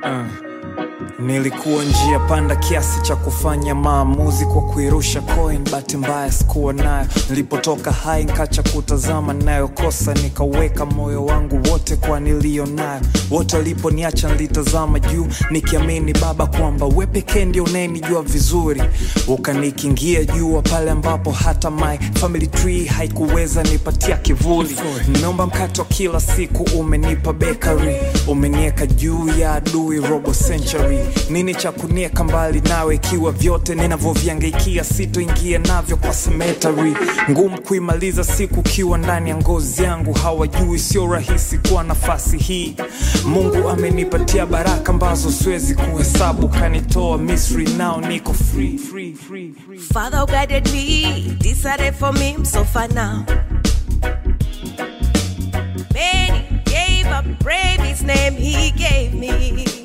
Uh. Nilikuwa njia panda kiasi cha kufanya maamuzi kwa kuirusha coin, bahati mbaya sikuwa nayo. Nilipotoka hai nkacha kutazama nayokosa, nikaweka moyo wangu wote kwa niliyo nayo. Wote waliponiacha nilitazama juu, nikiamini Baba kwamba we pekee ndio unayenijua vizuri. Ukanikingia jua pale ambapo hata my family tree haikuweza nipatia kivuli. Nimeomba mkate wa kila siku, umenipa bakery, umenieka juu ya adui robo century nini cha kunieka mbali nawe ikiwa vyote ninavyoviangaikia sitoingia navyo kwa cemetery ngumu kuimaliza siku ukiwa ndani ya ngozi yangu hawajui sio rahisi kuwa nafasi hii mungu amenipatia baraka ambazo siwezi kuhesabu kanitoa misri nao niko free, free, free, free. Father who guided me, decided for me, I'm so far now. Many gave up, brave his name he gave me.